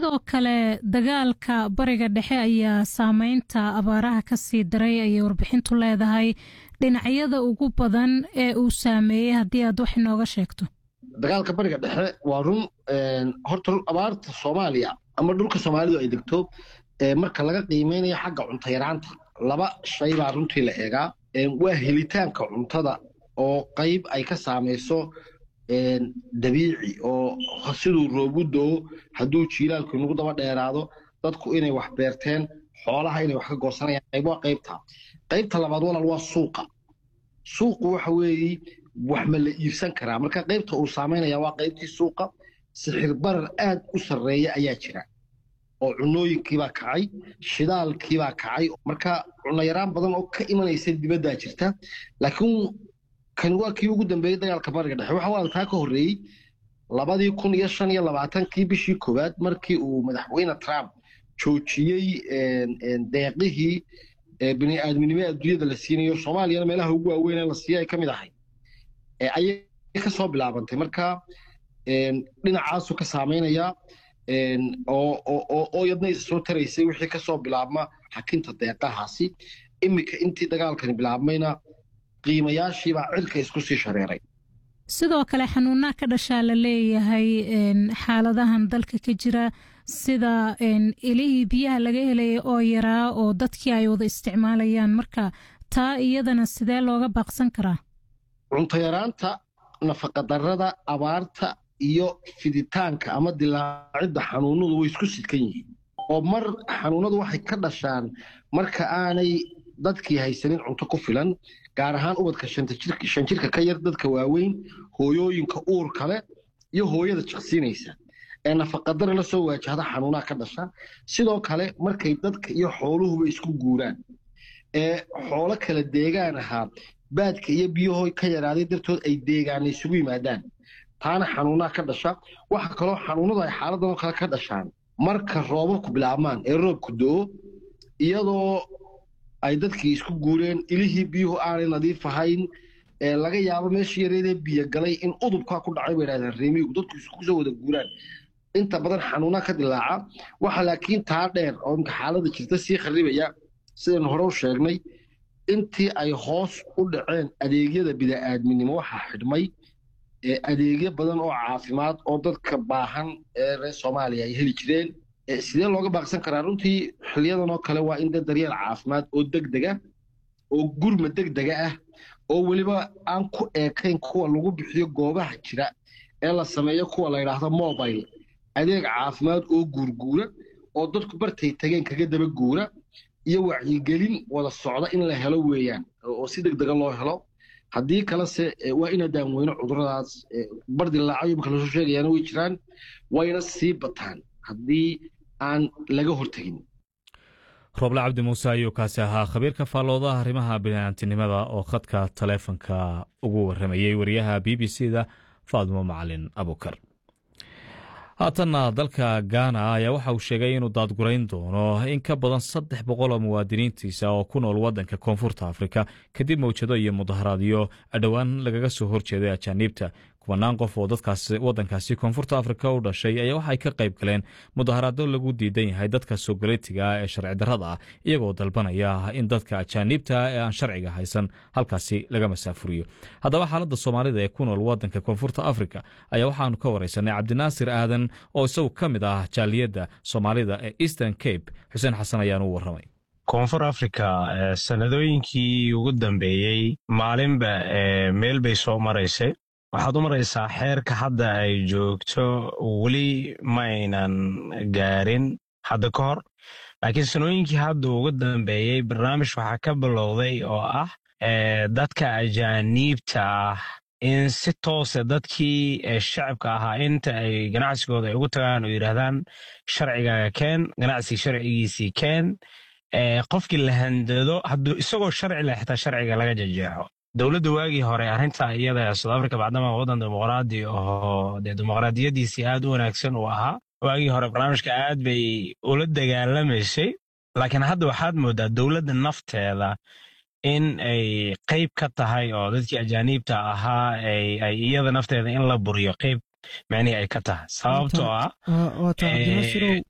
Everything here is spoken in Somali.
sidoo kale dagaalka bariga dhexe ayaa saameynta abaaraha ka sii daray ayay warbixintu leedahay dhinacyada ugu badan ee uu saameeyey haddii aad wax inooga sheegto dagaalka bariga dhexe waa run horta abaarta soomaaliya ama dhulka soomaalidu ay degto marka laga qiimeynayo xagga cunto yaraanta laba shay baa runtii la eegaa waa helitaanka cuntada oo qayb ay ka saamayso dabiici oo siduu roobu doo hadduu jiilaalku inagu daba dheeraado dadku inay wax beerteen xoolaha inay wax ka goosanayaan qayb waa qaybta qaybta labaad walaal waa suuqa suuqu waxa weeye wax ma la iibsan karaa marka qaybta uu saamaynaya waa qaybtii suuqa sixir barar aad u sarreeya ayaa jira oo cunooyinkiibaa kacay shidaalkiibaa kacay marka cunayaraan badan oo ka imanaysa dibaddaa jirta laakiin kan waa kii ugu dambeeyey dagaalka bariga dhexe waxa walaal taa ka horreeyey labadii kun iyo shan iyo labaatankii bishii koowaad markii uu madaxweyne trump joojiyey deeqihii bini aadminimo adduunyada la siinayo soomaaliyana meelaha ugu waaweyn ee la siiya ay ka mid ahay ayay ka soo bilaabantay marka dhinacaasu ka saamaynaya oo yadna isa soo taraysay wixii ka soo bilaabma xakinta deeqahaasi iminka intii dagaalkani bilaabmayna qiimayaashiibaa cirka isku sii shareeray sidoo kale xanuunaa ka dhashaa la leeyahay xaaladahan dalka ka jira sida ilihii biyaha laga helaya oo yaraa oo dadkii ay wada isticmaalayaan marka taa iyadana sidee looga baaqsan karaa cunto yaraanta nafaqadarrada abaarta iyo fiditaanka ama dilaacidda xanuunadu way isku sidkan yihiin oo mar xanuunadu waxay ka dhashaan marka aanay dadkii haysanin cunto ku filan gaar ahaan ubadka shan jirka ka yar dadka waaweyn hooyooyinka uur kale iyo hooyada jiqsiinaysa ee nafaqadara la soo waajahda xanuunaha ka dhasha sidoo kale markay dadka iyo xooluhuba isku guuraan ee xoolo kala deegaan ahaa baadka iyo biyahoo ka yaraaday dartood ay deegaana isugu yimaadaan taana xanuunaha ka dhasha waxa kaloo xanuunadu ay xaaladanoo kale ka dhashaan marka roobabku bilaabmaan ee roobku do-o iyadoo ay dadkii isku guureen ilihii biyuhu aanay nadiif ahayn laga yaabo meeshii yareedee biyo galay in udubkaa ku dhacay bay dhahdeen reemiyigu dadku iskusoo wada guuraan inta badan xanuuna ka dilaaca waxa laakiin taa dheer oo imka xaalada jirta sii kharibaya sidaynu hore u sheegnay intii ay hoos u dhaceen adeegyada bida'aadminimo waxaa xidhmay adeegyo badan oo caafimaad oo dadka baahan ee reer soomaaliya ay heli jireen sidee looga baaqsan karaa runtii xiliyadan oo kale waa in dee daryeel caafimaad oo degdega oo gurma degdega ah oo weliba aan ku eekayn kuwa lagu bixiyo goobaha jira ee la sameeyo kuwa la yidhaahdo mobile adeeg caafimaad oo guurguura oo dadku bartay tageen kaga daba guura iyo wacyigelin wada socda in la helo weeyaan oo si degdega loo helo haddii kalese waa ina daanweyno cuduradaas bardilaacayo imka lasoo sheegayaana way jiraan wayna sii bataan haddii aan laga hortegin rooble cabdi muuse ayuu kaasi ahaa khabiirka faalloodaha arrimaha bini'aantinimada oo khadka taleefonka ugu warramayey wariyaha b b c da faadmo macalin abukar haatanna dalka gaana ayaa waxa uu sheegay inuu daadgurayn doono in ka badan saddex boqol oo muwaadiniintiisa oo ku nool waddanka koonfurta afrika kadib mawjado iyo mudaharaadyo dhowaan lagaga soo horjeeday ajaaniibta kubanaan qof oo dadkaasi waddankaasi koonfurta afrika u dhashay ayaa waxay ka qayb galeen mudaharaado lagu diidan yahay dadka soogaleetiga ee sharci darrada ah iyagoo dalbanaya in dadka ajaaniibta ee aan sharciga haysan halkaasi laga masaafuriyo haddaba xaaladda soomaalida ee ku nool waddanka koonfurta afrika ayaa waxaanu ka wareysanay cabdinaasir aadan oo isagu ka mid ah jaaliyadda soomaalida ee eastern cape xuseen xasan ayaanu u warramay koonfur africa sanadooyinkii ugu dambeeyey maalinba meel bay soo maraysay waxaad u maraysaa xeerka hadda ay joogto weli ma aynan gaarin hadda ka hor laakiin sanooyinkii hadda ugu dambeeyey barnaamij waxaa ka bilowday oo ah dadka ajaaniibta ah in si toose dadkii shacabka ahaa inta ay ganacsigooda ay ugu tagaan oo yidhaahdaan sharcigaaga keen ganacsiga sharcigiisii keen qofkii la handado hadduu isagoo sharci leh xitaa sharciga laga jejeexo dowladda waagii hore arrinta iyada south africa bacdama waddan dimuqraadi oo dee dimuqraadiyadiisii aad u wanaagsan uu ahaa waagii hore barnaamijka aad bay ula dagaalamaysay laakiin hadda waxaad moodaa dowladda nafteeda in ay qayb ka tahay oo dadkii ajaaniibta ahaa ay iyada nafteeda in la buriyo qayb micnihii ay ka tahay sababtoo ah